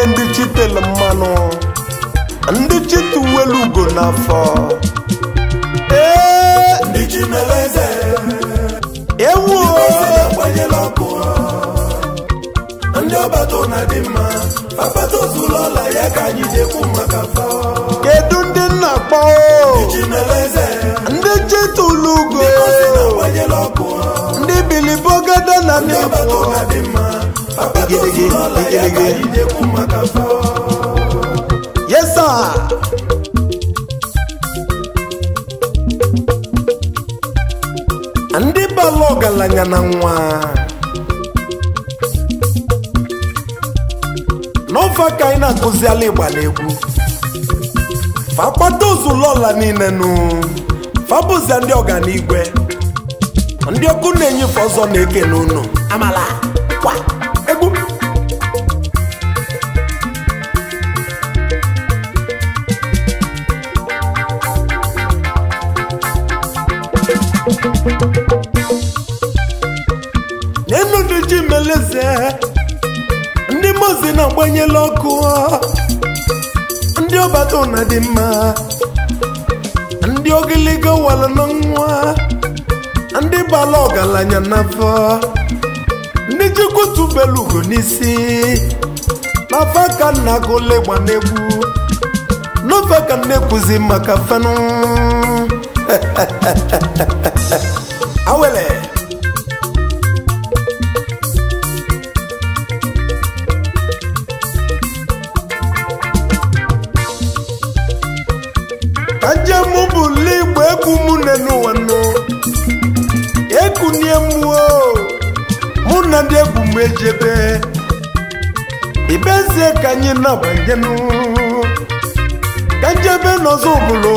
ndị chitelu mmanụ ndị chituwelu ugo n'afọ ee ndị chi mere eze ewu ozi na-agbanyela ọkụ ndị ọbata na dị mma akpata ozuru ọla ya ka anyị jekwu maka fa kedu ndị nna kpọ chi mere eze ndị chitulu ugo ozi na-agbanyela ọkụ ndị bilibogada na ndị ọbata nebo na dị mma akpata Igirigi, ozuru ọla ya ka igirigi. anyị jekwu maka fa yesa ndị bala ọgaranya na nwa n'ofe ka anyị na-akụzi ala ịgba n'egwu fakpata ozulọla niile nụ fabụzia ndị ọganigwe ndị ọkụ na-enyefe ọzọ na-eke n'unu amala kwa egwu n'elu ndị ji meleze ndị mozi na-agbanyela ọkụ ndị ọbata ụna dị mma ndị ogiligo wala na nwa ndị bala ọgaranya n'afọ ndị jikwutubelu ugo n'isi n'afọ ka nna gụle gba n'egwu n'ofe ka m na-ekwuzi maka fenụ awele ka njem bụlu igbo egwu mụ n'ụwa nụ ekunie mmụọ mụ na ndị egwu m ejebe ibezie ka anyị na-abanyenụ ka njebe n'ọzọ obodo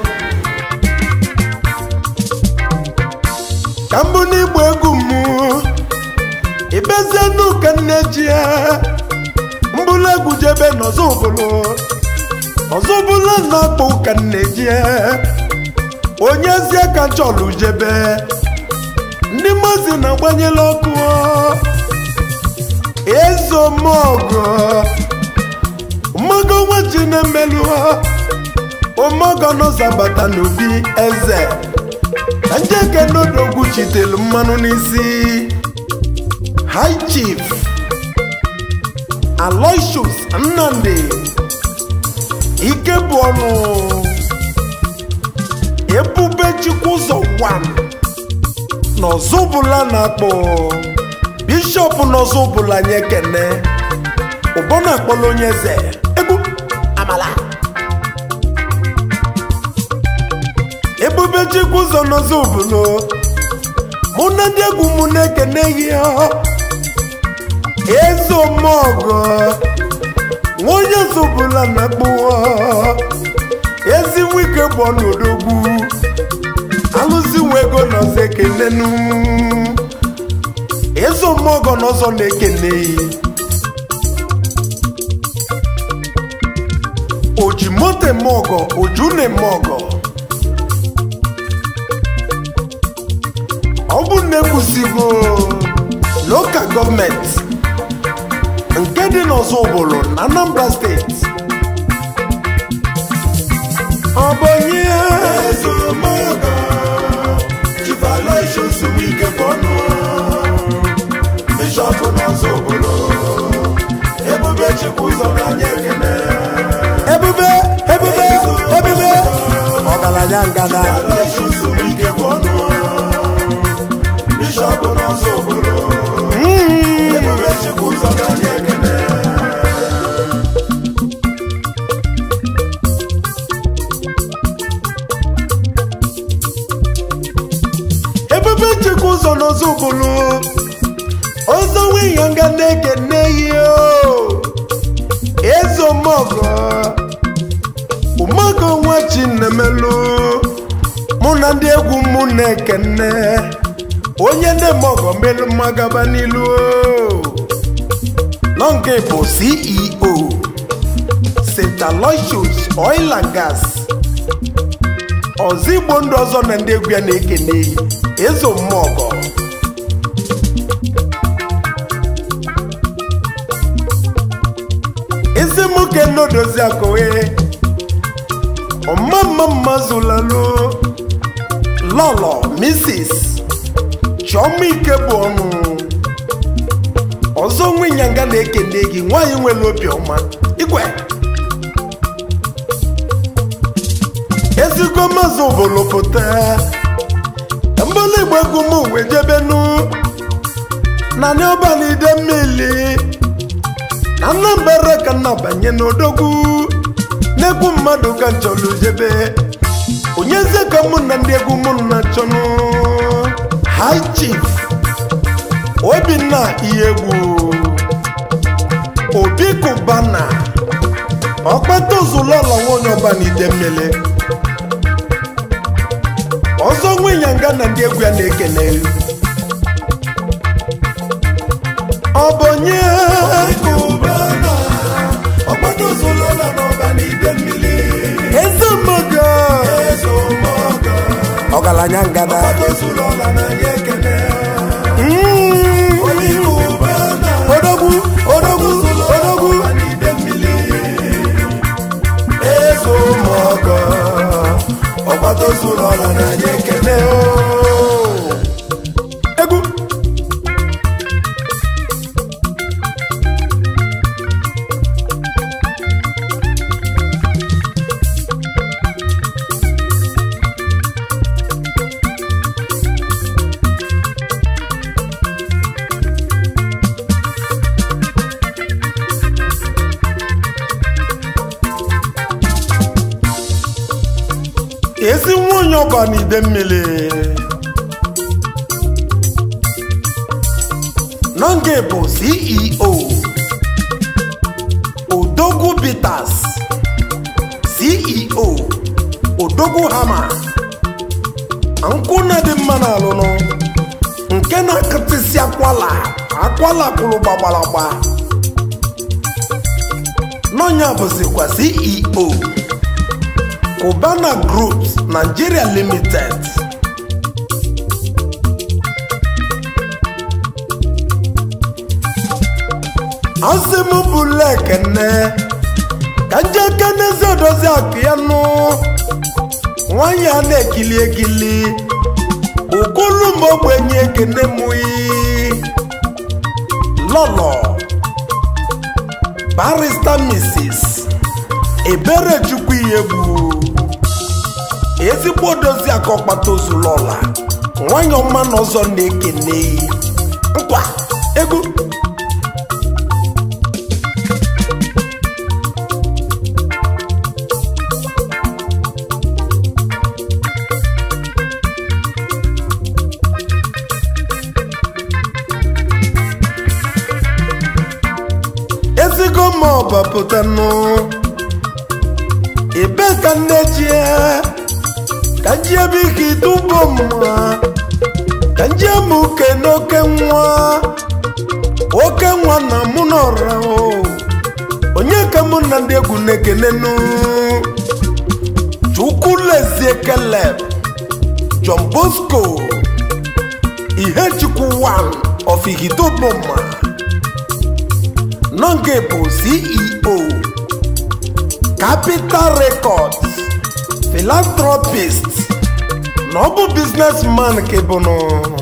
ka mbụ n'igbo egwu m ibezie nụ ka nne ji ya mbụlụ egwu jebe n'ọzọ obodo ọzọ bụla na-akpọ ụka nne-eji onye ezi aka chọlụ jebe ndị mazi na-agbanyela ọkụ ezomọgọ mmago nwa ji na-emelụ ụmọgọ n'ụzọbata n'obi eze ka njeke n'odogwu chitelu mmanụ n'isi high chief aloysius nnamdi ike bụ ọnụ ebube chukwu ụzọ wan n'ọzọbụla na-akpọ bishọp n'ọzọbụla nye kene ụbọ na-akpọla onye eze egwu amala ebube chukwu ụzọ n'ọzọbụla mụ na ndị egwu mụ na-ekene ihe eze omọgọ onye zọbụla na-akpụ ezi nwike bụ ọnọdogwu alụzi nwe ego n'ọzọ ekenenu eze omọgọ n'ọzọ na-ekene oji moto eme ọgọ oju na-eme ọgọ ọ bụ na ekwusigo lokal gọọmenti nke dị n'ọzọ ụbụrụ na anambra steeti ọ bụ onye ezomọgọ Chief wike bọnụ bishọp n'ọzọ obodo ebube chukwu ụzọ n'anya ekene ebube ebube ebube ọgaranya ngada Aloysius wike bọnụ bishọp n'ọzọ obodo ebube chukwu ụzọ n'anya ekene ebube chekwa ụzọ n'ọzọ ụbụrụ ọzọ nwunye nga na-ekene ihe eze omọgọ ụmọgọ nwa chinemelu mụ na ndị egwu mụ na-ekene onye ndị mọgọ melu mmagaba n'ilu nọ nke bụ ceo st aloysius oil and gas ọzọ igbo ndụ ọzọ na ndị egwu ya na-ekene eze mmọgọ isi m kenodozi akụwe ọmamma mma zụlalụ lọlọ mrs chiọma ike bụ ọnụ ọzọ nwe ịnyanga na-ekene gị nwaanyị nwere obiọma igwe ezigbo mazị obolopụta mbọla igbo egwu m wee jebenu na n'ọbalị ide mmiri na nnambara ka nna banye n'odogwu n'egwu mmadụ ka nchọrọ jebe onye eze ka mụ na ndị egwu mụ na chọnụ high chief obinna ihe egwu obi kụbana ọkpata ozulọla nwanyị ọba na ide mmiri ọzọ nwe ịnyanga na ndị egwu ya na-ekele ọ bụ onye Cubana, ọgbata ozolola n'ọba n'ide mmiri. eze mmaga Ezomogo, ọgaranya ngada ọgbata ozolola na-enye ekele. Mm. Obi Cubana, odogwu odogwu odogwu ọba n'ide mmiri. Ezomogo, ọgbata ozolola na-enye ekele. egwu ezi nwunye ọba n'ide mmiri nọnge bụ ceo odogwu bitas ceo odogwu hama nkwụ na dị mma n'alụnụ nke na-akụtịsị akwala akwala kwụrụ gbagbalagba n'ọnya bụzikwa ceo Cubana Groups Nigeria Limited asị m bụla ekene ka nje kenezi odozi akụ ya nụ nwanyị a na-ekili ekili okolu m ogbenye ekene mụyi lọlọ barista Mrs. Eberechukwu Ihegbu ezigbo odozi akụ ọkpata ozulọla nwanyị ọma na ọzọ na-ekene nkwa egwu ezigo ma ọbapụtanụ ebe ka nne jie ka njie bụ ike ịtụbo mma ka njie m uke n'oke nwa oke nwa na mụ n'ọra o onye ka mụ na ndị egwu na-ekenenu chukwu lezie keleb john bosco ihe chukwu wan of ihitoboma nọnge bụ ceo capital records philanthropist na ọ bụ businessman ka bụ nụ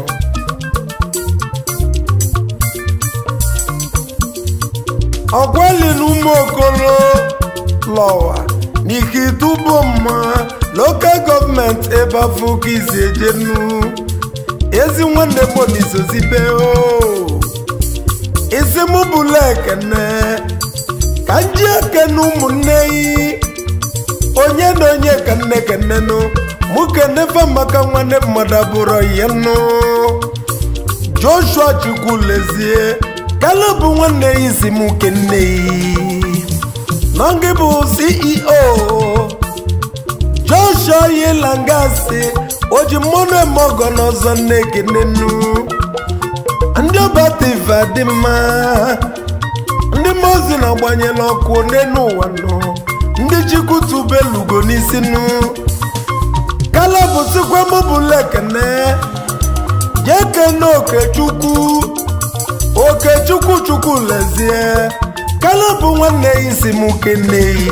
ọgwalinu ụmụokolo lọwa n'ike itubo mma lokal gọọmenti ebe afọ ka izi ejenu ezi nwanne m n'izozibe o isi mụ bụla ekene ka nji ekene ụmụnne yi onye na onye ka nne kenenụ mụ kenefe maka nwanne mmadụ abụrụ ihe nụ joshua chukwu lezie kaleb nwanne ya isi m kenne yi na gị bụ ceo joshua yilangasi oji mmanụ eme ọgọ n'ọzọ nne kenenu ndị ọbativa dị mma ndị mozi na-agbanyela ọkụ n'elu ụwa nọ ndị chikutubelugo n'isi nụ kala bụsikwa mụbụla ekene jee kene okechukwu okechukwu chukwu lezie ka kaleb nwanne ya isi m keneyi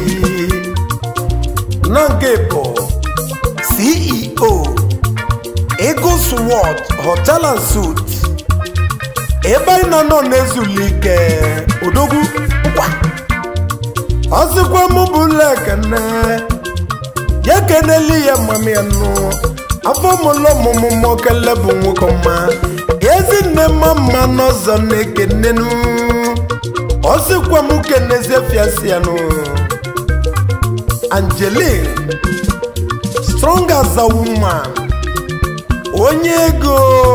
na nke bụ ceo eagles world hotel and suit ebe anyị nọ nọ na-ezulike odogwu ngwa ọzịkwa mụ bụ lekene ya keneli ya mami ya nụ afọ mụlọ ọmụmụ mụ kele bụ nwoke ọma ezinne mma mma n'ọzọ na-ekenenu ọsịkwa m kenezie fiasianụ angeline strong as a woman onye ego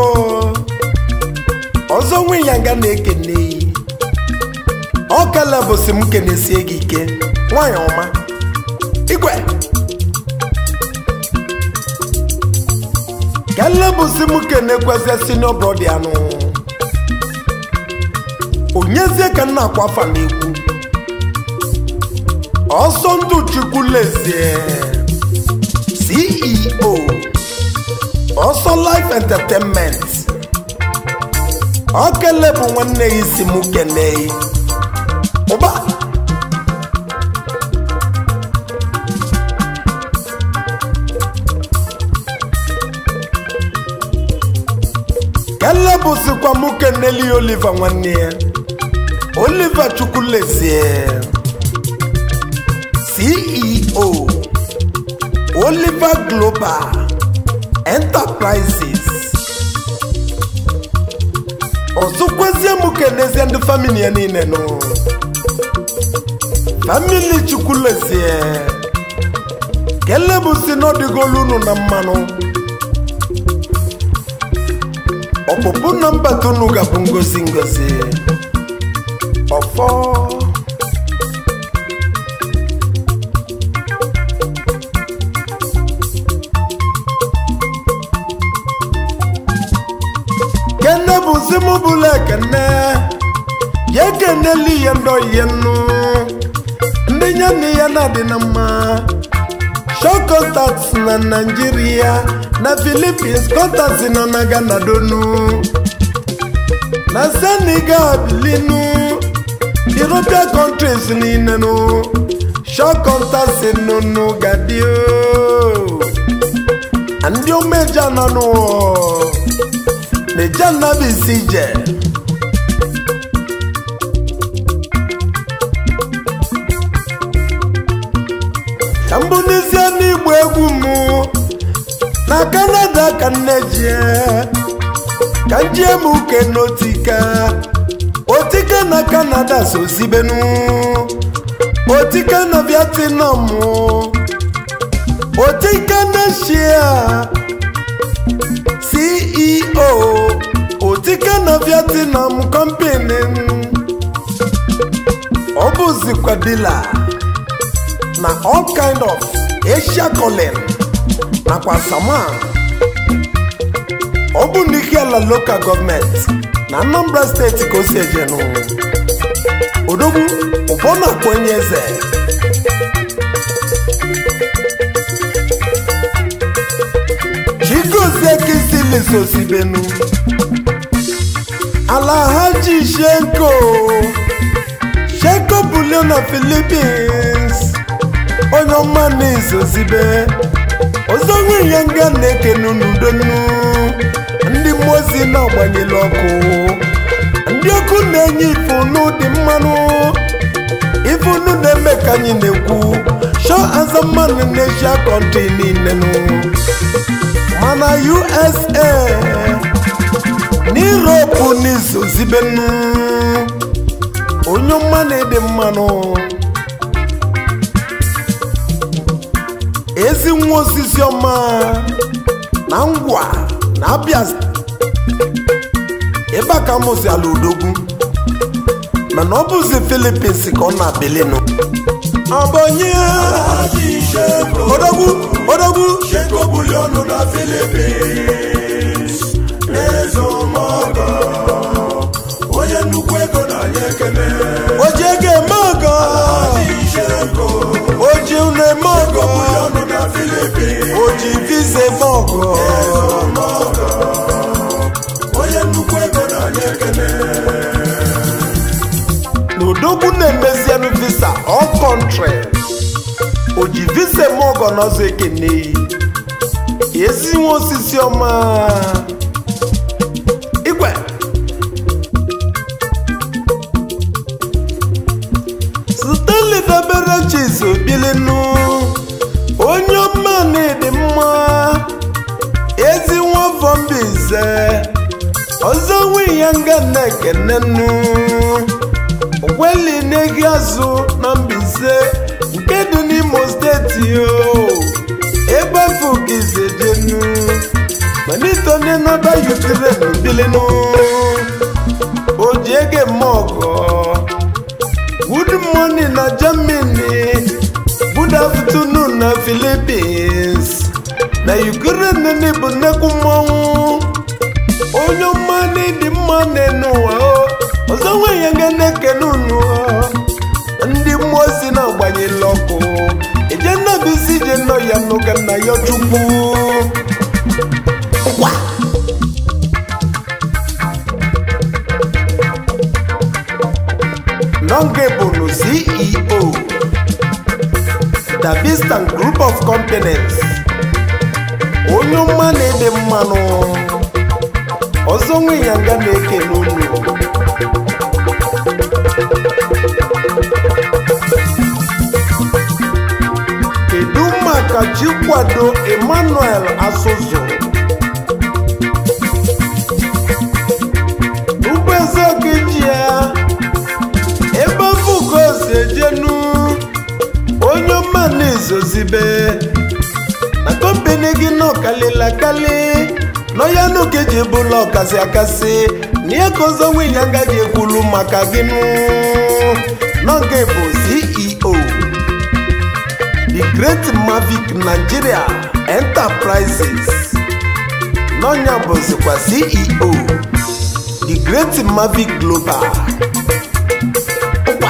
ọzọ nwe ya nga na-ekene ọ kele bụsị m kenesie gị ike nwanyị ọma igwe kele bụsị m kenekwezie senior brother anụ onyezie ka nna akwa afa na-ekwu ọsọ ndụ chukwu lezie ceo ọsọ life entertainment ọkele bụ nwanne ya isi m kene ụba kele bụzikwa m keneli oliva nwanne ya oliva chukwulezie ceo oliver global enterprises ọzọkwazie m kenezie ndị famili ya niile nụ famili chukwulezie kele bụ si n'ọdịgolu unu na mmanụ ọpụpụ na mbata unu ga-abụ ngozi ngozi ọfọ kene bụzi m bụla ekene ya ekeneli ya ndị oyiye nnu ndị ya na ya na-adị na mma show contacts na naijiria na philippines contacts nọ na ghana donu na senegal bilinu european countries niile nu show contacts nunu gadio ndị omeja nọ n'ụwa na-eje nnabisi ije ka mbụ n'ezie n'igba egwu m na kanada ka nne jie ka njie m uke n'otika otika na kanada so sibenu otika na vietnam otika na shia ceo otika na vietnam company ọ bụzikwa dila na all kind of asia colin nakwa saman ọ bụ n'ike ala local gọọmenti na anambra steeti ka o si ejenu odogwu ụbọ na-akpọ onye eze chigozie kisilisosibenu alahaji shenko shenko bulio na philippines onye ọma na-ezozibe ọzọ nwe ya nga na-ekenu n'udonu ndị mmụọ ozi na-agbanyela ọkụ ndị ọkụ na-enye ifunu dị mmanụ ifunu na-eme ka anyị na-ekwu shọ azamanụ n'eshia kọntri niile nụ mana usa n'iroopu n'izozibenu onye ọma na-ede mmanụ ezi nwa osisi ọma na ngwa na abịa ebe a ka mụzi ala odogwu mana ọ bụzi filipins ka ọ na-abilinụ abonye odogwu odogwu Sheko bulionu na Philippines n'ezomọgọ onye nnukwu ego na-anyị ekele oji ego eme ọgọ Sheko oji unu eme ọgọ bulionu na Philippines oji visa eme ọgọ onye nnukwu ego na-anyị ekele odogwu na-emezianụ visa all country o ji visa eme ọgọ n'ọzọ ekene ezi nwa osisi ọma igwe stanley dabere chis obilinu onye ọma na-edi mma ezi nwa vọmbize ọzọ nwe ya nga na-ekene nnu gweli n'egi azụ na Mbaise nke dị n'Imo steeti o ebe afọ gizedenu manitone nọba Ukraine bilinu o ji ege eme ọgọ good morning na Germany good afternoon na Philippines na Ukraine n'ịbụ nnekwu mmọnwụ onye ọma n'ịdị mma n'enu ụwa o ọzọ nwe ya ga na-ekene unu ndị mmụọ si na-agbanyela ọkụ eje nnabisi ije nọ ya n'ụka nna ya chukwu Ngwa! Nonge bụrụ CEO Davistan Group of Companies onye ọma na-ede mmanụ ọzọ nwe ya nga na-ekene unu kedu maka chikwado emmanuel asụzụ ugboeze okeji ya ebe fugo si ejenu onye ọma na-ezozibe na kompani gị nọ kalịla kali nọ ya n'okeji bụla ọkasị akasị na ihe ka ọzọ nwunye agaghị ekwulu maka gị nụ nọge bụ ceo the great mavic nigeria enterprises n'ọnya bụzikwa ceo the great mavic global Ụkwa.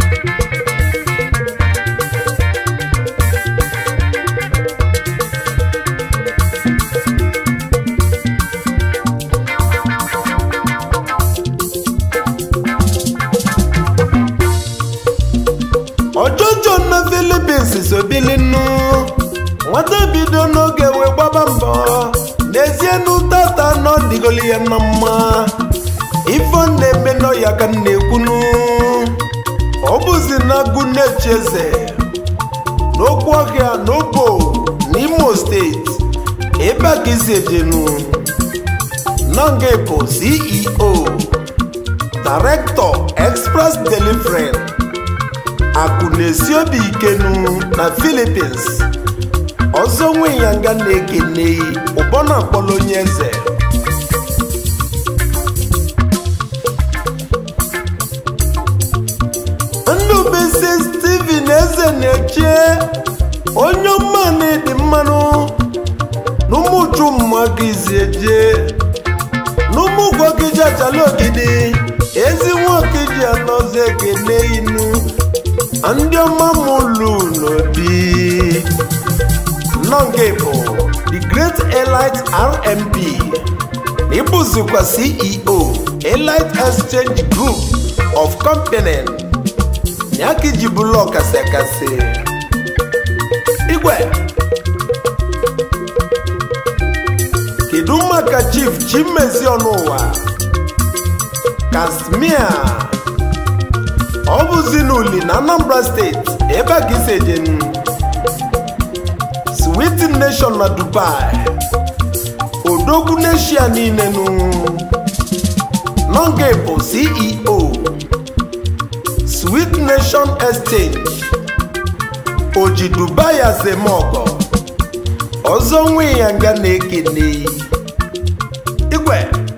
ọjọjọ na Philippines sobilinu nwata bido n'oge wee gbaba mbọ n'ezie n'ụtata nọ dịgoli ya na mma ifo na-eme nọ ya ka m na-ekwunu ọ bụzi na agụ na-echi eze n'okwu ọhịa n'obo n'Imo steeti ebe a ka isi ejenu nọnge bụ CEO Director Express Delivery akụ na-esi obi ikenu na Philippines ọzọ nwe ya nga na-ekene ụbọ na-akpọrọ onye eze ndụbisi Steven eze na-eche onye ọma na-edi mmanụ n'ụmụju mmadụ izi eje n'ụmụ gwogiji achala ogidi ezi nwoke ji anọzi ekene inu ndị ọma mụlụ n'obi nọnge bụ the great elite rmp na ịbụzikwa ceo elite exchange group of company ya ka iji bụlụ ọkasị akasị igwe kedu maka chief chimezi ọnụụwa kasmia ọ bụzi n'uli na anambra steeti ebe a ka isi ejenu switi nation na dubai odogwu neshia niile nụ nọnge bụ ceo sweet nation exchange oji dubai azemọgọ ọzọ nwe ya nga na-ekene igwe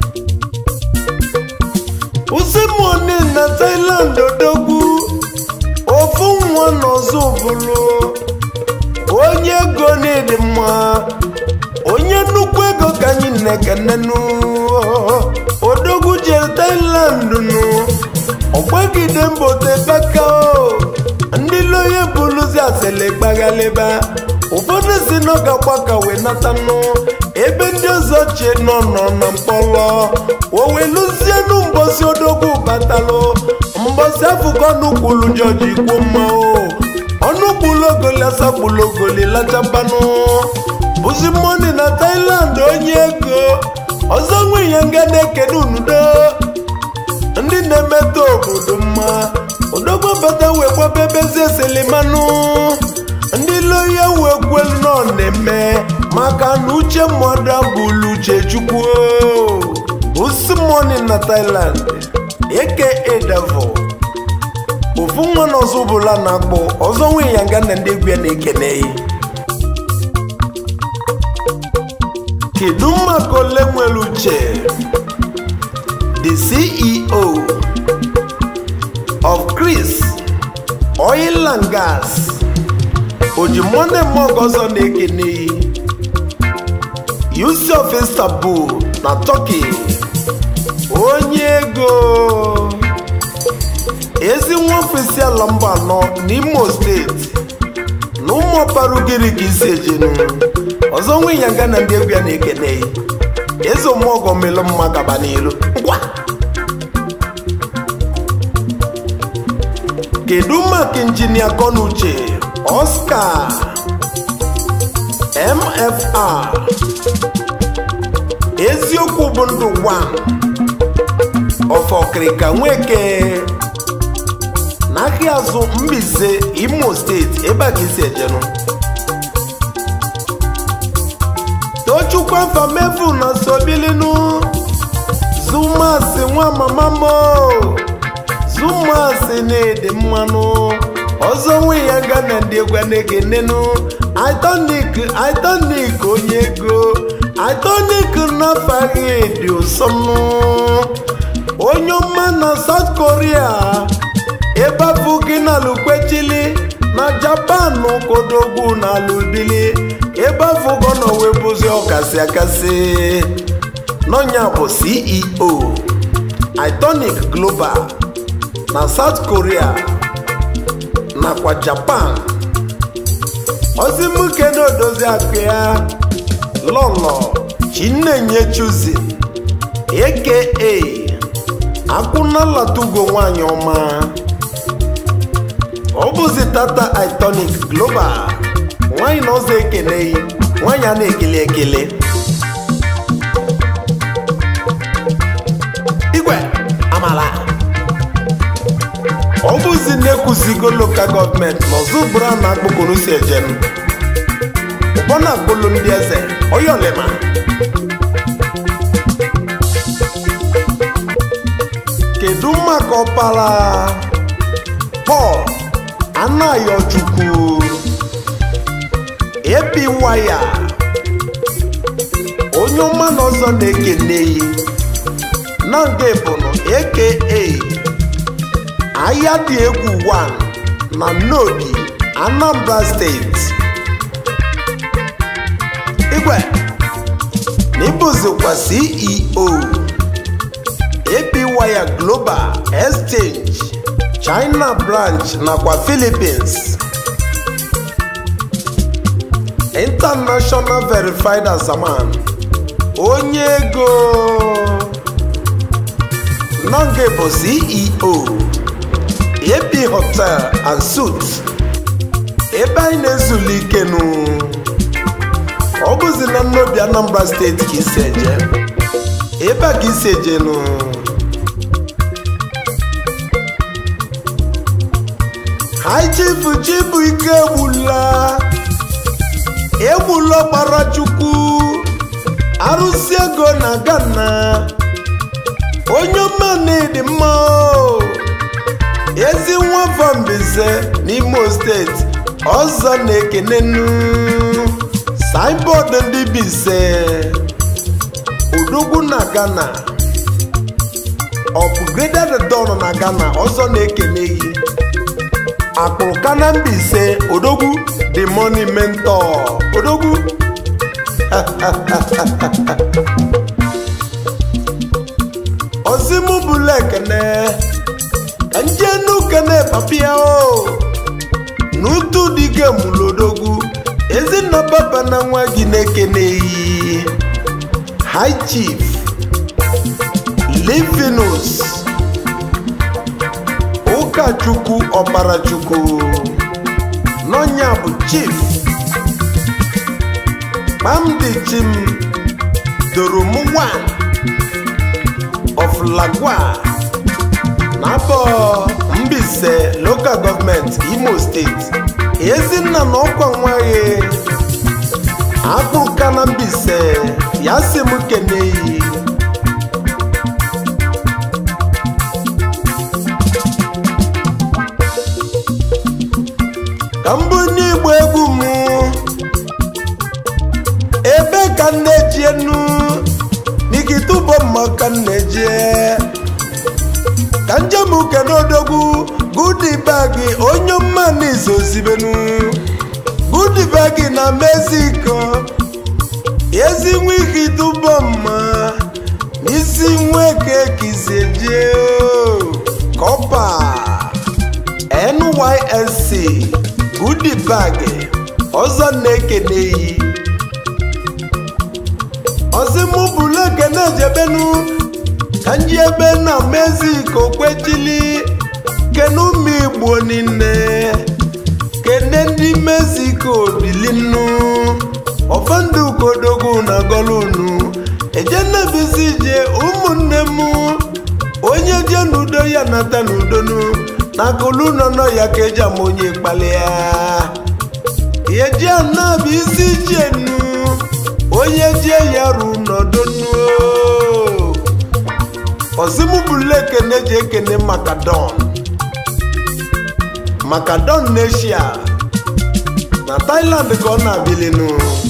usimoni na Thailand odogwu ofu nwa n'ọzọ bụrụ onye ego n'ịdị mma onye nnukwu ego ka anyị na-ekenenu odogwu jere Thailand nụ ọgbagide mbote baka ndị loye bụluzi asịlị gbaghalịba ụfọdụ si n'oge gbaka wee natanụ ebe ndị ọzọ chie nọ nọ na mkpọrọ o weluzienụ mbosi odogwu batalụ mbọsị afụkọ ọnụkwulu jọji kwuo mma o ọnụkwulu ogoli asagbulu ogoli lachabanụ bụzi moni na Thailand onye ego ọzọ nwe ihe nga na-ekene unudo ndị na-emetụ obodo mma odogbabata wee gbabebezie selimanụ ndị loya wee kwelu nọ na-eme maka na uche mmadụ abụlu uche chukwu usimoni na Thailand eke devil ofu nwa na ọzọ bụla na-akpọ ọzọ nwe ya nga na ndị egwu ya na-ekene ya kedu maka ole nwere uche the ceo of chris oil and gas ojimonde mog ọzọ na-ekene yusuf istanbul na turkey onye ego ezi nwa ofesi ala mba anọ n'imo steeti na ụmụ ọkpara ugiri ka isi ejenu ọzọ nwe ya nga na ndị egwu ya na-ekene ya eze ụmụọgọ melụ mma gaba n'ilu ngwa kedu maka injinia kọnuche oscar mfr eziokwu bụ ndụ gwa ọfọkịrịka nweke n'ahịa azụ Mbaise imo steeti ebe a ka isi ejenụ tochukwu afamefu na sobilinu zumasi nwa mama mo zumasi na-ede mmanụ ọzọ nwe ya ga na ndị egwu na-ekenenu itonik itonik onye ego itonik nafaghị dị ụsọnụ onye ọma na South Korea ebe afọ gị na lukwechili na Japan kodogwu na alubili ebe afọ gọ nọ wee bụzi ọkasị akasị n'ọnya bụ CEO Itonic Global na South Korea nakwa Japan ozimuke na odozi akụ ya lọlọ Chinenye Chuzi aka akwụnalatugo nwanyị ọma ọ bụzi tata Itonic Global nwanyị na ọzọ ekeneghị nwanyị a na-ekele ekele igwe amala ọ bụzi na-ekwuzigo lokal gọọmenti na ọzọ bụrụ na akpụkpụrụ si ejem ụgbọ na-akpụlụ ndị eze oyolema kedu maka ọpara Paul Anayochukwu ebi waya onye ọma na ọzọ na-ekene yi na nga ebụnụ aka ahịa dị egwu 1 na Nnobi Anambra steeti igwe na ịbụzikwa CEO APWire Global Exchange China branch nakwa Philippines International Verified as a man onye ego Nonge bụ CEO AP Hotel and Suites ebe anyị na-ezulike nụ ọ bụzi na Nnobi Anambra steeti ka isi eje ebe a ka isi eje nụ High Chief Chibuike egbula egbula ọkpara Chukwu arụsị ego na Ghana onye ọma na-edi mma o. ezi nwafọ Mbaise n'Imo steeti ọzọ na-ekenenu saịbọọdụ ndị Mbaise odogwu na Ghana upgraded don na Ghana ọzọ na-ekene gị akpụrụka na Mbaise odogwu the money mentor odogwu ozimu bụla ekene njenu kene papia o n'utu dike mulodogwu ezinna papa na nwa gị na-ekeneghị high chief livinus ụkọchukwu ọbarachukwu n'ọnya bụ chief kpamdi chim doromuwa of lagwa n'afọ mbise local gọọmenti imo steeti ezinna na ọkwa nwaghị akpụka na mbise ya si m keneyi ka mbụ n'igbo egwu m ebe ka m na-eji enu n'ikitubo mma ka m na-eje ka njem uke n'odogwu gudibagi onye mma n'izozibenu gudibagi na mexico ezi nwa ike itubo mma n'isi nweke kizeje kọpa nysc gudibagi ọzọ na-ekeneyi ọzimụbụlu ekene jebenu ka nji ebe na mexico kwechili kene ụmụ igbo niile kene ndị mexico bilinu ọfọdụ kodogu na golunu ejenebizi je ụmụnne m onye je n'udo ya nata n'udonu na kulu nọ nọ ya ka eji ama onye kpali ya eji anabi isi jenu onye jie ya ru n'ọdọnu ozimụbụlu ekene ji ekene makadon makadon n'eshia na thailand ka ọ na-abilinu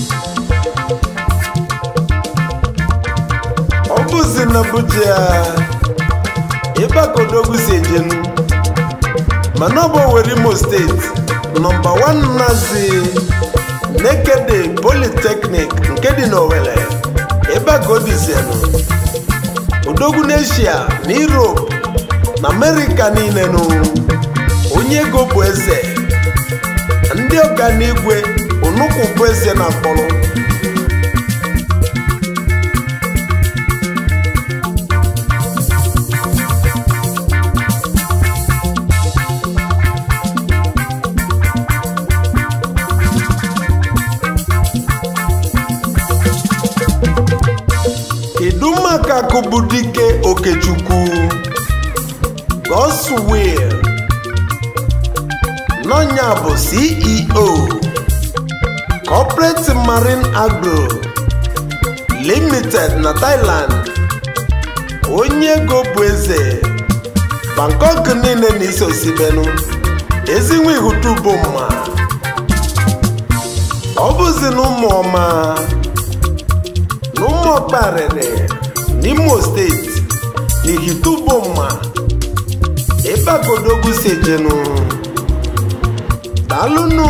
ọ bụzi na buja ebe kodogwu si ejenu mana ọ bụ Owerri Imo steeti nọmba 1 nazi nekede polytechnic nke dị n'Owerri ebe a ka o dizienu odogwu n'eshia na europe na amerịka niile nụ onye ego bụ eze ndị ọganigwe onukwu bụ eze na mkpọrọ kedu maka akụbudike okechukwu goswill n'ọnya bụ ceo corporate marine agro limited na thailand onye ego bụ eze bangkok niile na isosibenu ezinwe ihutubo mma ọ bụzi na ụmụọma n'ụmụọkparịrị n'imo steeti n'ihitubomma ebe agodogwu si ejenu dalụnụ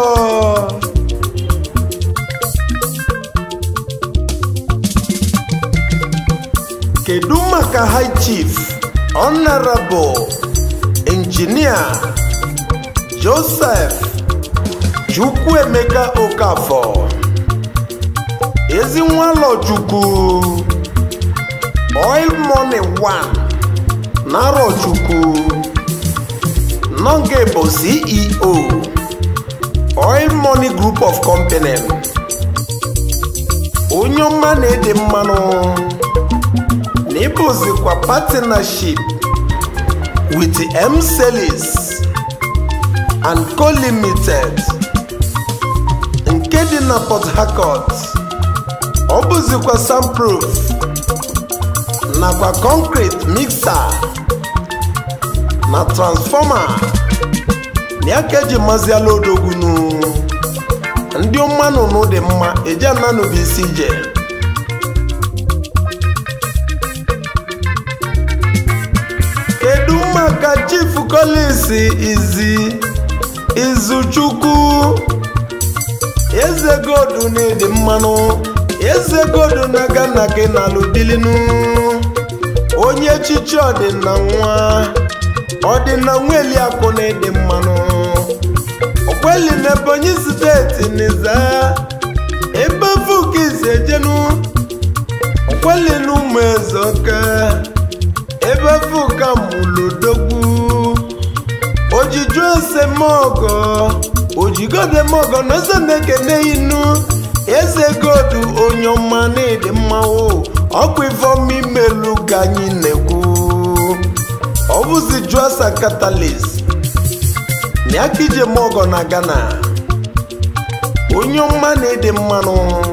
kedu maka high chief honorable engineer joseph chukwuemeka okafor ezi nwalọchukwu oil money one narọchukwu nọnge bụ ceo oil money group of company onye ọma na-ede mmanụ na ịbụzikwa partnership with m selis and co limited nke dị na port harcourt ọ bụzikwa soundproof nakwa concrete mixer na transformer na ya ka eji maziala odogwunu ndị mmanụnụ dị mma eji ananụbụ isi ije kedu maka chief collins izi izuchukwu eze godu na-edi mmanụ eze godu na gana gị na alụbilinu onye echichi ọdịna nwa ọdịna nweliakụ na-edi mmanụ okweli na ebonyi steeti n'iza ebe fukizi ejenu okweli na ụmụ ezoka ebe fuka mụlodogwu ojigodemogo ojigodemogo na eze na-ekene inu eze godu onye ọma na-ede mmanwụ ọkwa ifeọma imelu ka anyị na-ekwu ọ bụzi juasa catalyst na aka ije mogo na ghana onye ọma na-ede mmanụ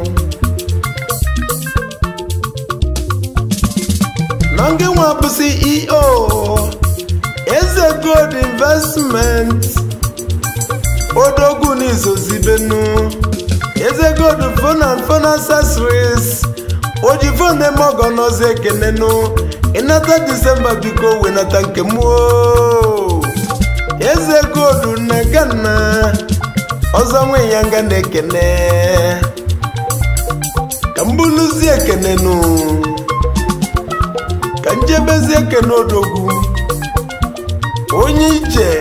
na ngị nwa bụ ceo eze gold investment odogwu n'izozibenu eze gold phone and phone accessories oji phone eme ọgọ n'ọzọ ekenenu ịnata disemba biko wenata nke m oo. eze gold na gana ọzọ nwe ya nga na-ekene ka mbuluzi ekenenu ka njebezi ekene odogwu onye ije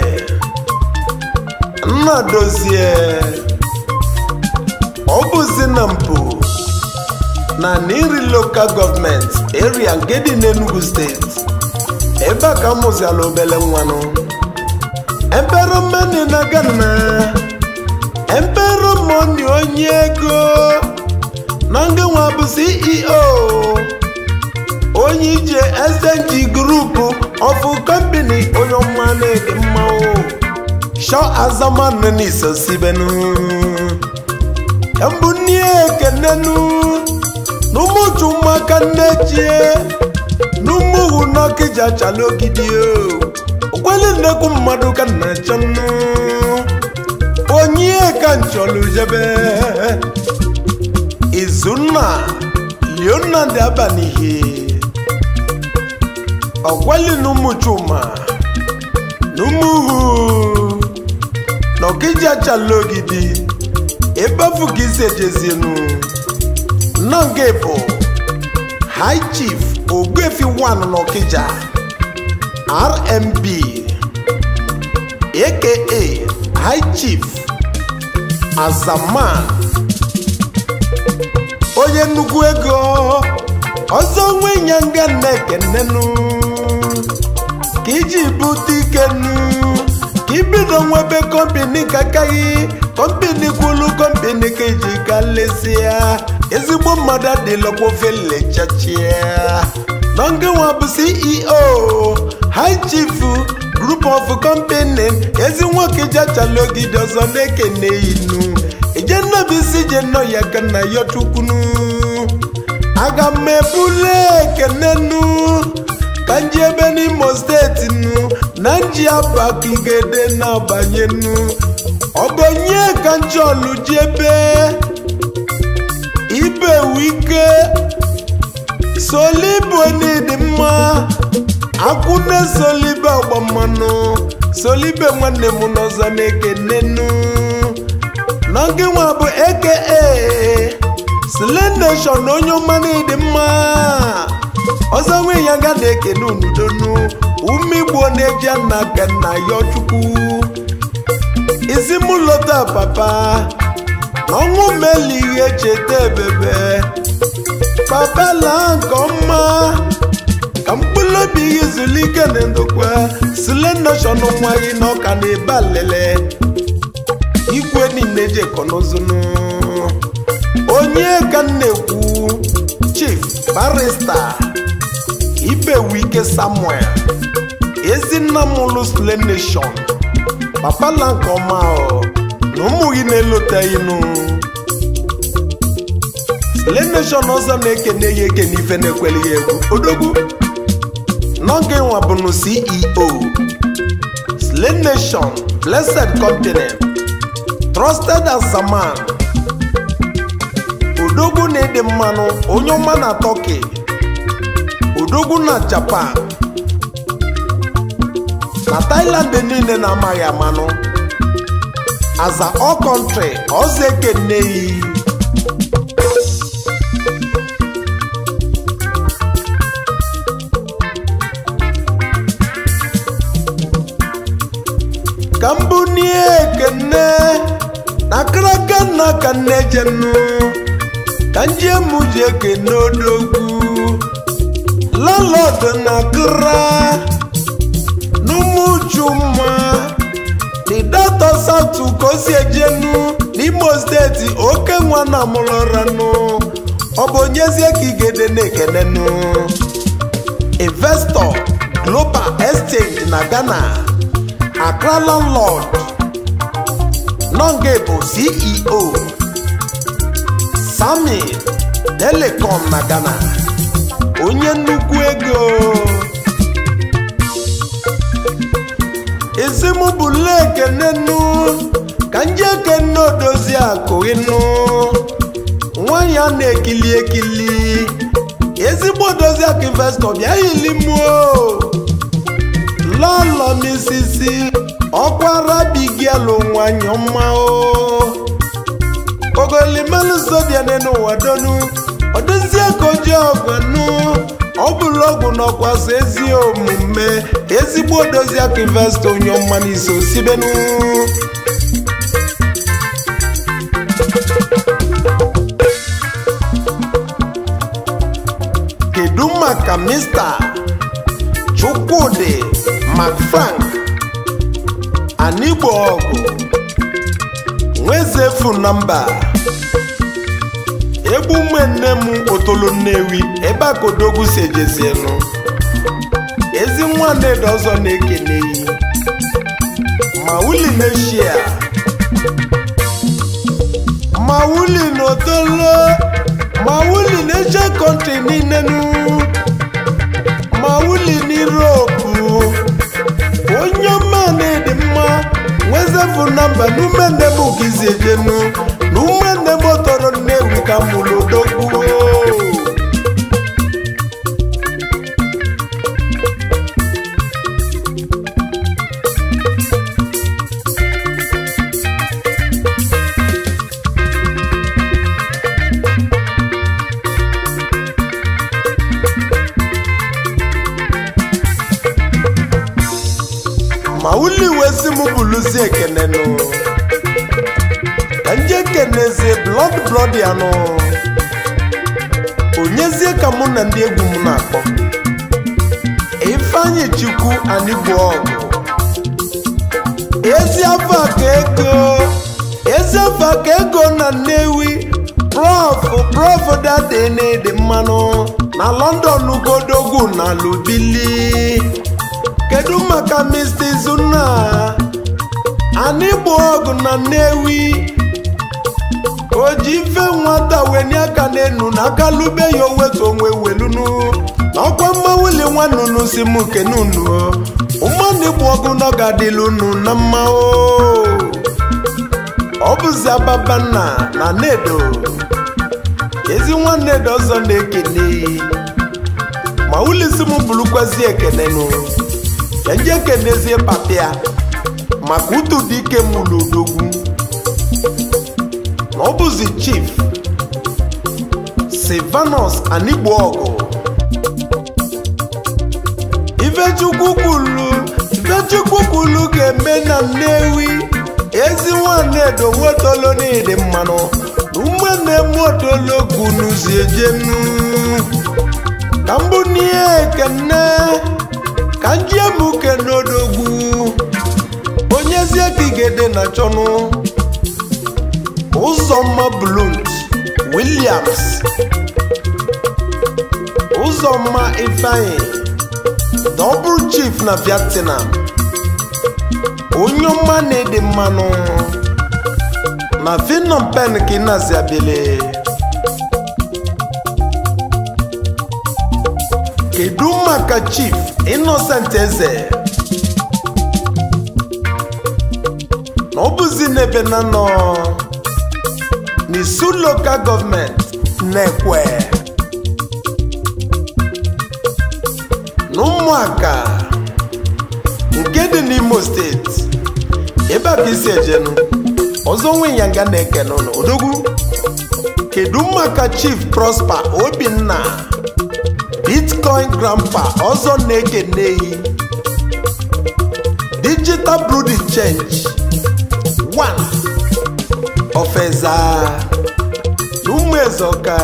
nna dozie ọ bụzi na mpụ na nri lokal gọọmenti eria nke dị n'enugu steeti ebe a ka m mụziala obele nwanụ empero mani na gana empero moni onye ego na nga nwa bụ ceo onye ije SNG grupu ọfụ kọmpini onye ọma na-ede mmanwụ shọ azamanụ n'iso sibenu mbụ nne ekenenu n'ụmụchu ụmụaka nne chie n'ụmụhụ n'ọkịja chala ogidi okweli nnekwu mmadụ ka nna chọnụ onye ka nchọlụ jebe izunna leonard abanihe ọkweli n'ụmụ chuma n'ụmụhụ n'ọkịja chala ogidi ebe afụ ka isi ejezienu nọ nke bụ high chief ogbuefi 1 n'ọkịja rmb aka high chief azaman onye nnukwu ego ọzọ nwe nyanga na-ekenenu ka iji bute ikenu ka ibido nwebe kọmpini ka akaghị kọmpini kwulu kọmpini ka iji ka lesia ezigbo mmadụ adịlọkwa ofe lechachia nọngenwa bụ ceo high chief group of company ezi nwoke jachala ogide ọzọ na-ekene inu ije nnabisi je nọ ya ka na ya chukwunu aga m ebule ekenenu ka nji ebe n'imo steeti nu na nji abakigede na-abanyenu ọgonye ka njọlụ ji ebe ibe wike solibo n'ịdị mma akwụne solibe ọgba mmanụ solibe nwanne m n'ọzọ na-ekenenu n'oge nwa bụ eke slenation onye ọma n'ịdị mma ọzọ nwe ya ga na-ekene unudonu ume igbo na-eji nna ka nna ya chukwu isi m lọta papa na ọnwụ meli ihe cheta ebebe papa laa nke ọma ka mkpụrụ obi gị zuru ike na ndokwa slenation nwa gị na ọka na ebe alele igwe niile ji ekọnụzụnụ onye ka m na-ekwu chief barista ibewike samuel ezinna m lụ slenation papa la nke ọma ọ na ụmụ gị na-eloteghị nụ slenation ọzọ na-ekene ya ekene ife na-ekweli ya egwu odogwu n'oge nwa bụnụ ceo slenation blessed continent trusted as a man odogwu na-ede mmanụ onye ọma na turkey odogwu na japan na thailand niile na-amaghị amanụ aza all country ọzọ ekeneyi ka mbụ nie ekene na akaraka nna ka nne jenu ka njemu ji ekene odogwu lalọd na kra n'ụmụjuma the data south ka o si ejenu n'imo steeti oke nwa na amụlọranụ ọ bụ onyezie ka igede na-ekenenu investor global exchange na ghana accra landlord nonge bụ ceo sami telecom na ghana onye nnukwu ego ezimụ bụ lekenenu ka nje ekene odozi akụ ịnụ nwanyị a na-ekili ekili ezigbo odozi akụ investọ bịa yilimuo lọlọ misisi ọkwara bigielu nwanyị ọma o ogolimelụ zodiane n'ụwa donu odozie ka oji ọgwanu ọ bụrụ ọgwụ nọkwasị ezi omume ezigbo odozi aka investọ onye ọma n'iso sibenu kedu maka mr chukwudi macfrank anigbo ọgụ nwezefu na mba egbu nne m otolo nnewi ebe a kodogwu si ejezienu ezi nwa nnedo ọzọ na-ekene yi ma wuli neshia ma wuli n'otolo ma wuli n'eche kọntri niile nu ma wuli n'iropu onye ọma na-edi mma nwezefu namba n'ume nne m gizi ejenu na ume nne m tọrọ nnewi ka mụrụ odogwu ma uli wesi m bụluzi ekenenụ ka nje kenezie blọd blọd ya nụ onyezie ka mụ na ndị egwu m na-akpọ ifeanyị chukwu anigbo ọgụ ezi afọ ka ego ezi afọ ka ego na nnewi prof prof dade na-ede mmanụ na london godogwu na lubili kedu maka mr izunna anyị bụ ọgụ na nnewi o ji ife nwata wenye aka n'enu na aka lube ya owetu onwe welunu na ọkwa mmanwuli nwanunu si m kenunu ụmụnne bụ ọgụ na ọ ga-adịlu unu na mma o ọ bụzi ababanna na nedo ezi nwanne dị ọzọ na-ekene ma ulisi m bụrụkwazi ekenenu ka nje kenezie papịa maka utu dị ike m n'odogwu na ọ bụzi chief silvanus anigbo ọgụ ifechukwu kwulu ifechukwu kwulu ga-eme na nnewi ezi nwanne edo nwetolo n'ịdị mmanụ na ụmụnne m otolo kunuzi ejenu ka mbụ n'ihe ekene ka njemuke n'odogwu onyezie ka igede na chọnụ ụzọmma blunt williams ụzọmma ifeanyi double chief na vietnam onye ọma na-ede mmanụ na finom pen ka ị na-azị abịale kedu maka chief innocent eze na ọ bụzi n'ebe na nọ n'isu lokal gọọmenti na-ekwe na ụmụaka nke dị n'imo steeti ebe a bụ isi ejenu ọzọ nwe yanga na-eke n'ụlọ odogwu kedu maka chief prosper obinna bitcoin grandpa ọzọ na-ekeneyi digital brood change one ofeza n'ụmụ ezeọka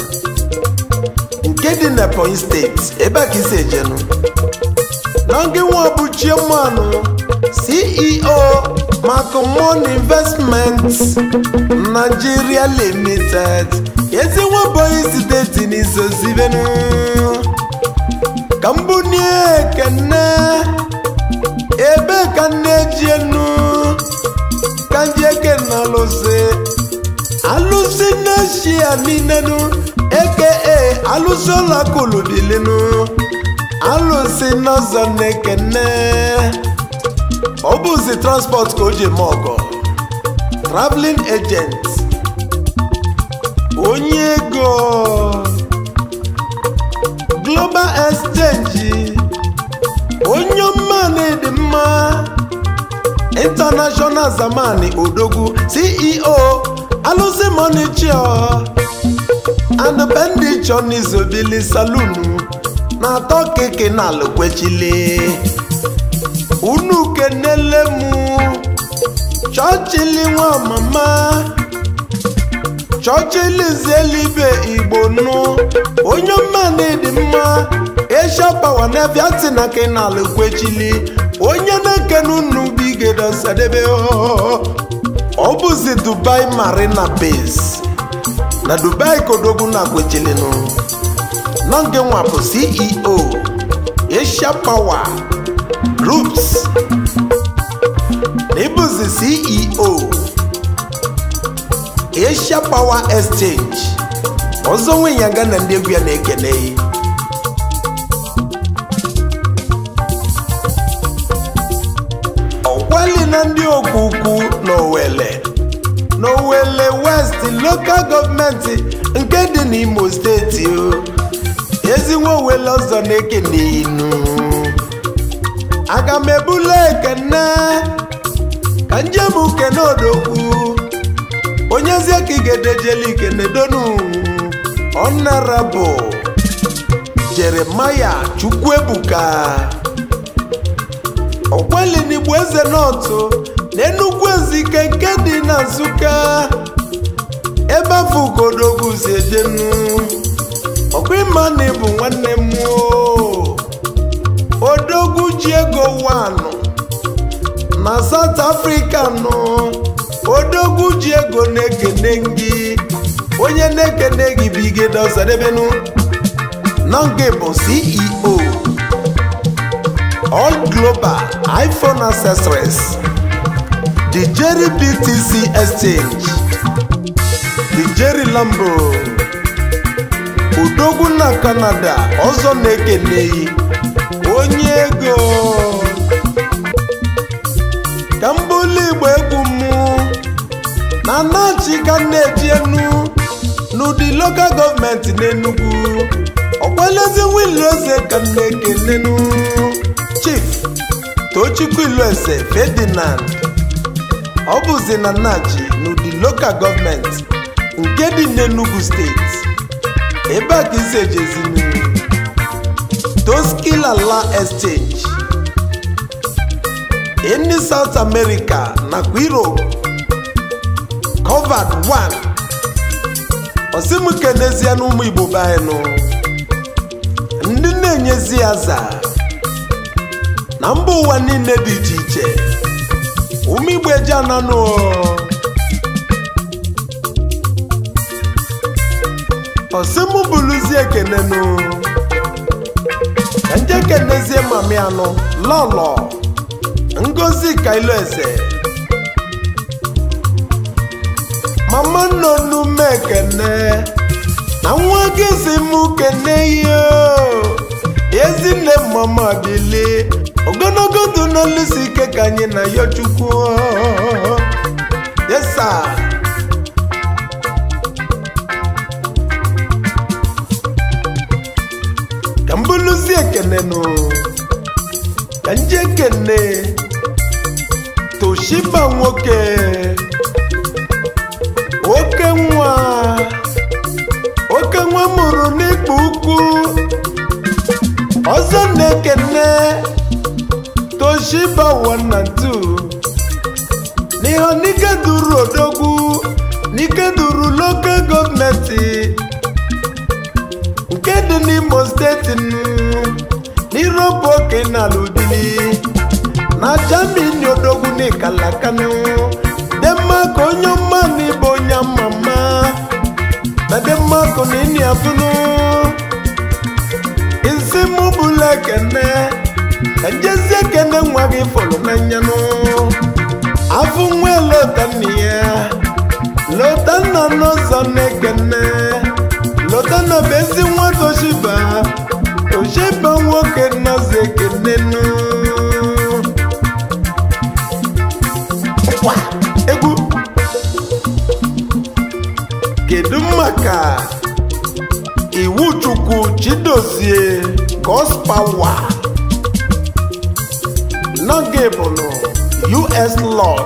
nke dị na ebonyi steeti ebe a ka isi ejenu na ngị nwa bụ chiamanụ ceo Macomon Investments Nigeria Limited ezi nwabọghị steeti n'isozibenu ka mbunie ekene ebe ka nne ji enu ka nji eke na alụsị alụsị nashia ninenu eke alụsị ụlọakụlụbilinu alụsị n'ọzọ na-ekene ọ bụzi transport ka o ji eme ọgọ traveling agent onye ego global exchange onye mmanụ dị mma international zamani odogwu ceo alụsị monichio and bendicho n'izobili salunu na atọ keke na alụkwechili unu kenele mụ chọchili nwa mama chọchili zelibe igbo nụ onye mmanụ dị mma esha pawa na viatina kenal kwechili onye na-ekene unu bigedo sadebe ọ bụzi dubai marina base na dubai kodogwu na kwechilinu nọ nke nwa bụ ceo asia power groups na ịbụzi ceo asia power exchange ọzọ nwe ya ga na ndị egwu ya na-ekele ọkwali na ndị okwukwu n'owele n'owele west lokal gọọmenti nke dị n'imo steeti o ezinwe owele ọzọ na-ekene inu aga m ebula ekene ka njem kene odogwu onyezie ka igedejeli ikene donu honorable jeremaya chukwuebuka ọkwelinigbo eze nọtụ na enugwu ezike nke dị na nsụka ebe afọ ugodogwu si ejenu ọkwa ịmana bụ nwanne m o odogwu ji ego wanụ na south africa nọ odogwu ji ego na-ekene gị onye na-ekene gị bụ igede ọzọdebenu na nke bụ ceo all global iphone accessories the jerry btc exchange the jerry lambo odogwu na canada ọzọ na-ekeneghị onye ego ka mbụlụ igbo egwu mụ na nachi ka na-eji enu n'ụdị lokal gọọmenti n'enugwu ọkwelezi wilu eze ka na-ekenenu chief tochukwu ilueze ferdinand ọ bụzi na nachi n'ụdị lokal gọọmenti nke dị n'enugu steeti ebe a ka isi ejezinu toskilala exchange ndị south america nakwa europe covered one osimukenezie n'ụmụ igbo be anyị nụ ndị na-enyezi ya za na mba ụwa niile dị iche iche ụmụ igbo eji ananụ osimu bụluzie ekenenụ ka nje kenezie mami anụ lọlọ ngozi kailu eze mama nnọnụ m ekene na nwa gị si mụ kene ihe ezinne mama bili ogologo ndụ n'olusi ike ka anyị na ya chukwu yesa ka mbuluzi ekene nụ ka nje ekene toshiba nwoke oke nwa oke nwa mụrụ n'ikpu ukwu ọzọ na-ekene toshiba one and two n'ihe n'ike duru odogwu n'ike duru lokal gọọmenti nke dị n'imo steeti nụ n'iropu oke n'ala udili na jamini odogwu n'ikalakanu denmark onye ọma na ịbụ onye mama na denmark na ịnị afụnụ isi mụ bụla ekene ka njezi ekene nwa gị fọrọ n'anyanụ afụ nwa lota nne ya lota nna n'ụzọ na-ekene lota na bụ ezi nwa toshiba toshiba nwoke nọzi ekene nụ Wa, egwu kedu maka iwu chukwu chidozie gospawa nọgebụlụ us lord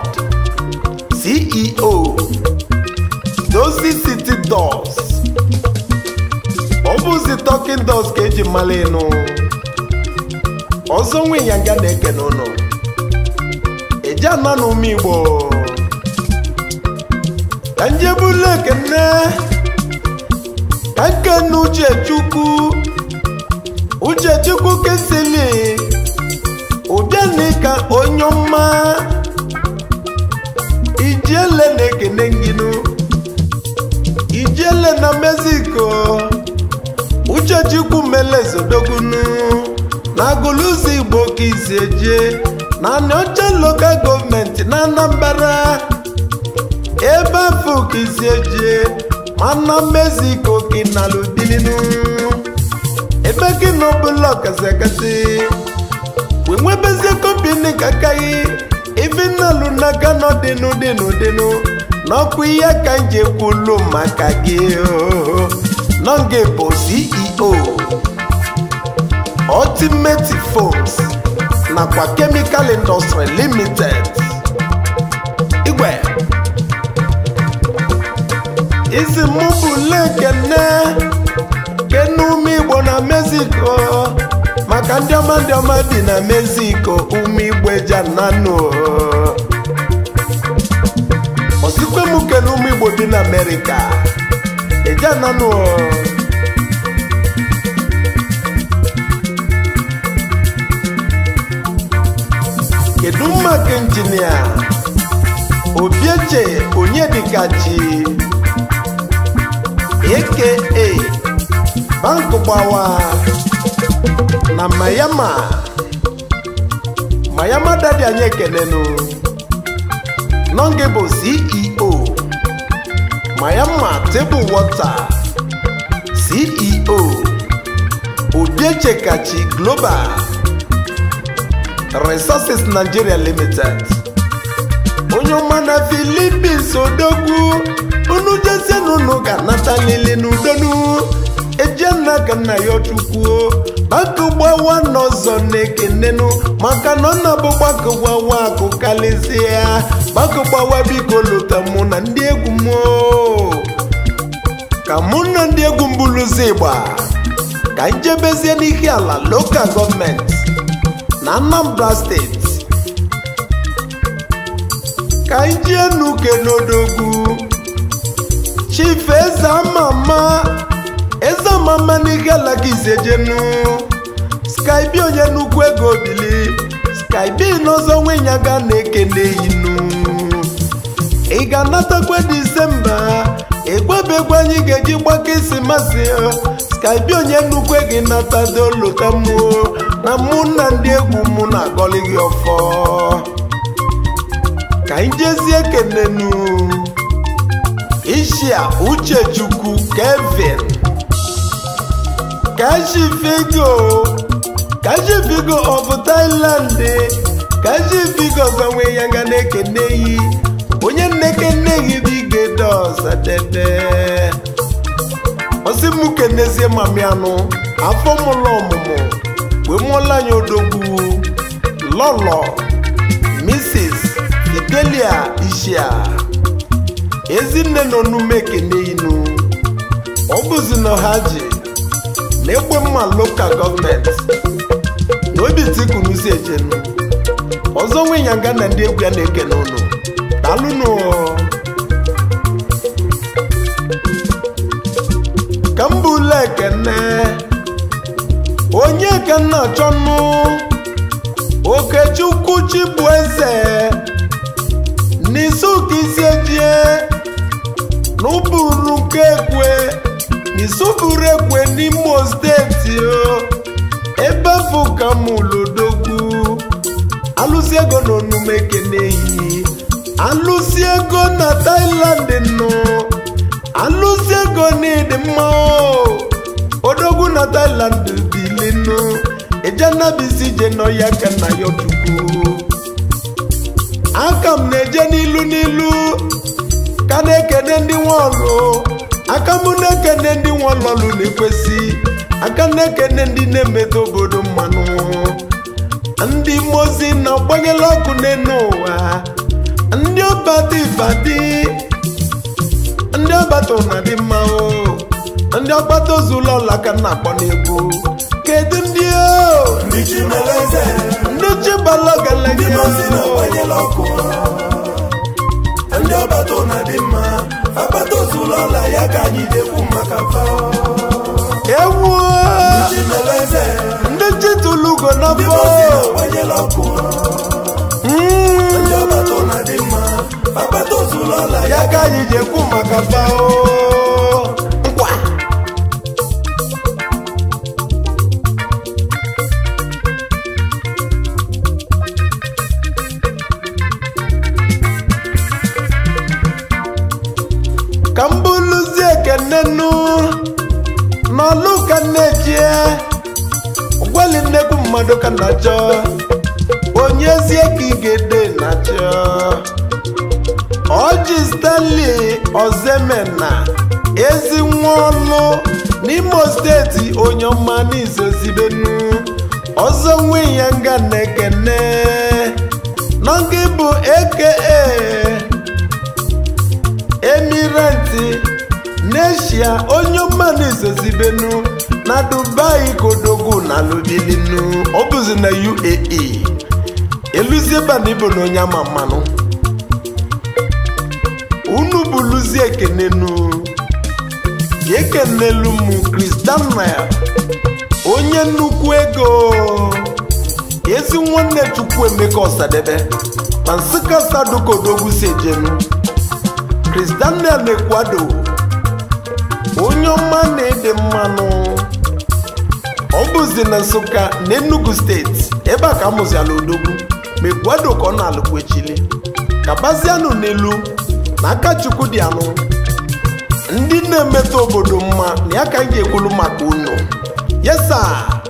ceo dozi city dos ọ bụzi talking dos ka eji mara ịnụ ọzọ nwe ya nga na-ekene ụnụ eji ana na ume igbo ka njebula ekene ka nkene uchechukwu uchechukwu kesili ụbịani ka onye ọma ijiele na-ekene nginu ijiele na mexico uchechukwu melezodogunu na agụlụzi igbo ka isi eje na anọcha lokal gọọmenti na anambra ebe afọ ka isi eje mana mexico ka nalụ dilinu ebe gị na ọbụla ọkasị akasị wee nwebezie kọmpini ka akaghị ife nnalụ n'aka nọ dịnụ dịnụ dịnụ n'ọkụ ihe ka m ji ekwulu maka gị oo. nọ nga bụ ceo ultimate phones nakwa chemical industry limited igwe isi mụ bụ lekene kene ume igbo na mexico maka ndị ọma ndị ọma dị na mexico ume igbo ejananụ osikwe m kene ume igbo dị na amerịka ejananụ kedu maka injinia obieche onyedikachi aka bank gbawa na mayama mayama dadi anyị ekenenu nọnge bụ ceo mayama table water ceo obiechekachi global resources nigeria limited onye ọma na filipins odogwu unu jezienụ unu ga-anata lili n'udonu ejenna ka nna ya chukwuo gbakụgbawa n'ọzọ na-ekenenu maka na ọ na-abụ gbakụgbawa akụ kalịsịa gbakụgbawa biko lụta mụ na ndị egwu m oo. ka mụ na ndị egwu mbuluzi ịgba ka njebezie n'ihe ala lokal gọọmenti na anambra steeti ka anyị jee n'uke n'odogwu chief eze amama eze amama n'ihe ala gị izejenu skybi onye nnukwu ego bili skybi n'ọzọ nwenyaga na-ekene inu ị ga-anatakwa disemba egwebegwu anyị ga-eji gbakọ isi masị skybi onye nnukwu gị natado lota mmụọ na mụ na ndị egwu mụ na-agọlị gị ọfọ ka anyị jezie kenenu ishia uchechukwu kevin kashifigo kashifigo of thailand kashifigo gbanwe ya nga na-ekene yi onye nnekene yi bụ igede ọsadebe osi mụ kenezie mami anụ afọ mụlọ ọmụmụ wee mụọla anyị odogwu lọlọ mrs fidelia ishia ezinne nọ n'ume ekene inu ọ bụzi na ha ji na ekwe mma lokal gọọmenti na obi tikunuzi ejenu ọzọ nwe ya nga na ndị egwu ya na-ekene ụnụ daalụnụ ka m bụ ule ekene onye ka nna achọnụ okechukwu chibueze n'isuka isi ejie n'ụbụrụ nke ekwe n'isuburu ekwe n'imo steeti o ebe bụ ka mụlodogwu alụsi ego na onume keneyi alụsi ego na Thailand nọ alụsi ego n'ịdị mma o odogwu na Thailand bilinu ejenabisi je nọ ya ka na ya chukwu aka m na-eje n'ilu n'ilu ka na-ekene ndị nwe ọlụ aka m na-ekene ndị nwe ọlọlụ na-ekwesị aka na-ekene ndị na-emedo obodo mmanụ ndị mozi na-agbanyela ọkụ n'elu ụwa ndị ọbata ifadi ndị ọbata ụna dị mma o ndị ọgbata ozula ọla ka m na-akpọ n'egwu kedu ndị o ndị chi mere eze ndị chibala ndị galanya mozi na-agbanyela ọkụ ndị ọbata ụna dị mma agbata ozula ọla ya ka anyị dekwu maka fa ewu chi mere eze ndị chitulugo ndị n'afọ mozi na-agbanyela ọkụ Mm, ndị ọbata ụna dị mma agbata ozula ọla ya ya ka anyị ji ekwu maka bao nkwa ka m bụlụzie ekenenu n'ọlụ ka na-ejie gwali nnekwu mmadụ ka na-achọ onye zie ka ị ga-ede na-achọ ọjị stanley ozemena ezi nwa ọlụ n'imo steeti onye ọma n'izozibenu ọzọ nwe ya nga na-ekene nọgị bụ eke emirenti n'eshia onye ọma n'izozibenu na dubai kodogwu na lubilinu ọ bụzi na uae eluziebana ibo na onye ama mmanụ unu bụluzi ekenenu ekenelu m Chris Daniel onye nnukwu ego ezi nwanne chukwu emeka ọsadebe na nsụka sadukodogwu si ejenu Chris Daniel na-ekwado onye ọma na-ede mmanụ ọ bụzi na nsụka na enugu steeti ebe a ka amụziala odogwu ma ekwado ka ọ na-alụkwechili ka bazianụ n'elu na aka chukwu dị anụ ndị na-emetụ obodo mma na ya ka m ga-ekwulu maka unu yesa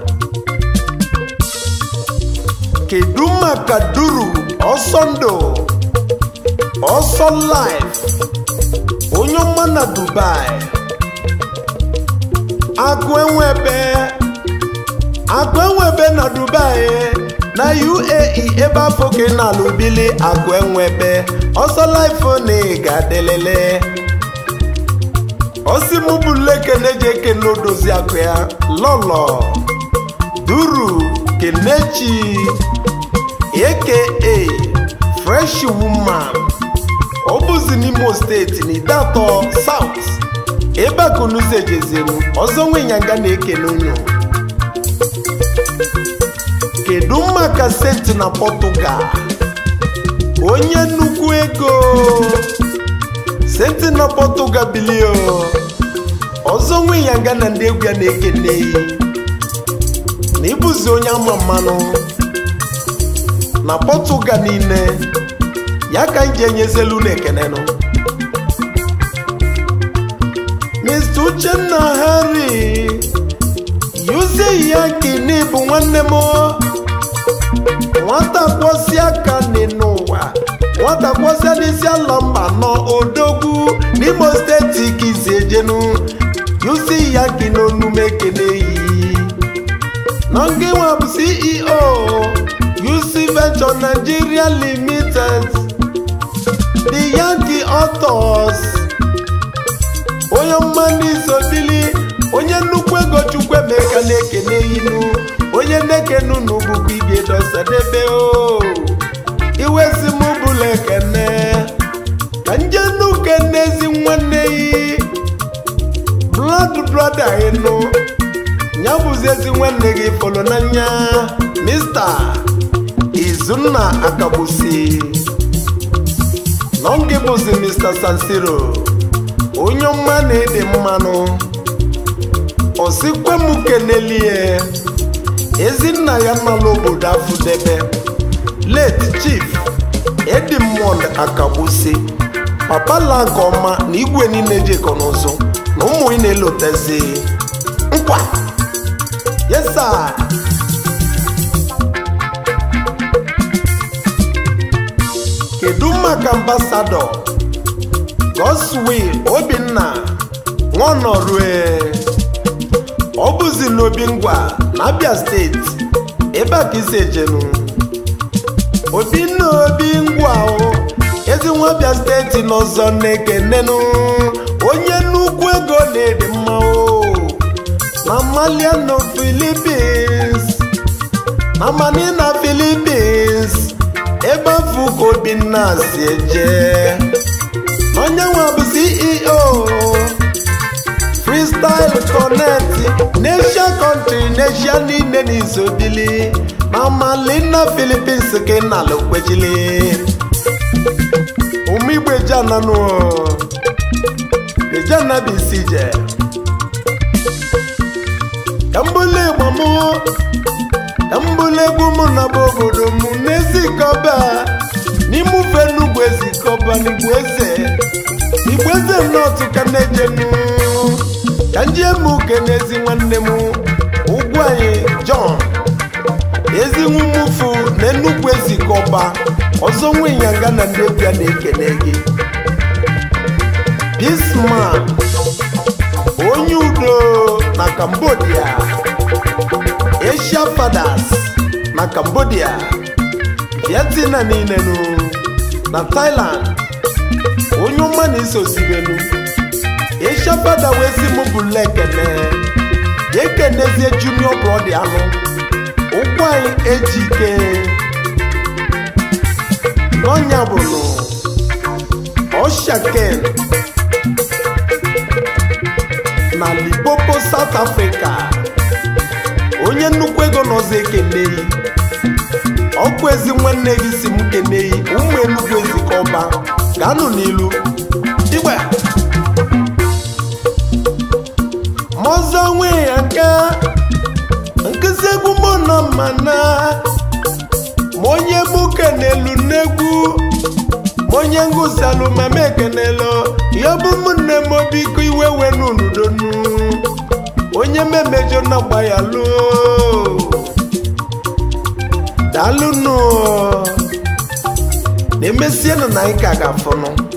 kedu maka duru ọsọ ndụ ọsọ life onye ọma na dubai akụ enwebe akụ enwebe na dubai na uae ebe afọ ka ị na-alụ bili akụ enwebe ọsọ life na ị ga-adelele osimụbụla ekene ji ekene odozi akụ ya lọlọ duru kenechi aka fresh woman ọ bụzi n'imo steeti na idatọ south ebe akụnuzi ejezenu ọzọ nwenyanga na-ekene unu kedu maka senti na Portugal onye nnukwu ego senti na Portugal bilio ọzọ nwe ya nga na ndị egwu ya na-ekene na ịbụzi onye ama mmanụ na Portugal niile ya ka m ji enyezelu na ekenenụ Mr. Uchenna Harry yuzi ya kini bụ nwanne m nwata kwọsi aka n'ụwa nwata kwọsịa n'isi ala mba nọ odogwu n'imo steeti kizi ejenu yuzi ya ki n'onume ekene yi nọngịnwa bụ ceo UC Venture Nigeria Limited the Yankee Autos onye mmanụ izobili onye nnukwu ego chukwu emeka na-ekene inu onye na-ekene unu bụkwa ibe dosadebe o iwezi m bụla ekene ka nje nuke n'ezi nwanne yi blood brother ịnụ ya bụzi ezi nwanne gị fọrọ n'anya mista izunna akagbusi nọngị bụzi mr sansiro onye ọma na-ede mmanụ osikwe m kenelie ezinna ya nala obodo afụdebe late chief edimond akagbusi papa la nke ọma na igwe niile jekọ n'ụzọ na ụmụ ị na-elotezi nkwa yesa kedu maka ambasadọ goswill obinna nwaọnọrue ọ bụzi n'obi ngwa na abia steeti ebe a ka isi ejenu obinna obi ngwa o ezi nwa abia steeti n'ọzọ na-ekenenu onye nnukwu ego na-edi mma o na maliano philippines na manina philippines ebe afọ ka obinna si eje onye nwe bụ ceo freestyle connect n'asia country n'asia niile n'izobili na malina philippines ka ị nala okwejili ụmụ igbo ejananụ ejana bụ isi je ka mbụlụ igbo mụ ka mbụlụ egwu mụ na bụ obodo m n'ezikọba n'ime ufe n'ugwu ezikọba n'igbo eze igbo eze nnọtụ ka na-ejenu ka ndị emu uke n'ezi nwanne m ugwu anyị john ezi nwumufu na enugwu ezikọba ọzọ nwe ịnyanga na ndị ọbịa na-ekene gị pisman onye udo na cambodia asia fathers na cambodia vietnam niile nụ na thailand onye ọma na-eso sibenu asia fada wee si mụ bụla ekene ga ekenezie junior brọdi alụ ụkwụ anyị eji ike n'ọnya bụlụ oshaken na lipopo south africa onye nnukwu ego nọzi ekeneyi ọkụ ezi nwanne gị si m keneyi ụmụ enugwu ezikọba gaanụ n'ilu igbe mọzọ nwe ya nke nkụzi egwu mụ nọ mana ma onye mụ kenelu n'egwu ma onye ngụsalụ mama ekenelo ya bụ ụmụnne m biko iwe wenu n'udonu onye memejo na gba ya lụọ daalụnụ na-emesienụ na anyị ka ga-afụnụ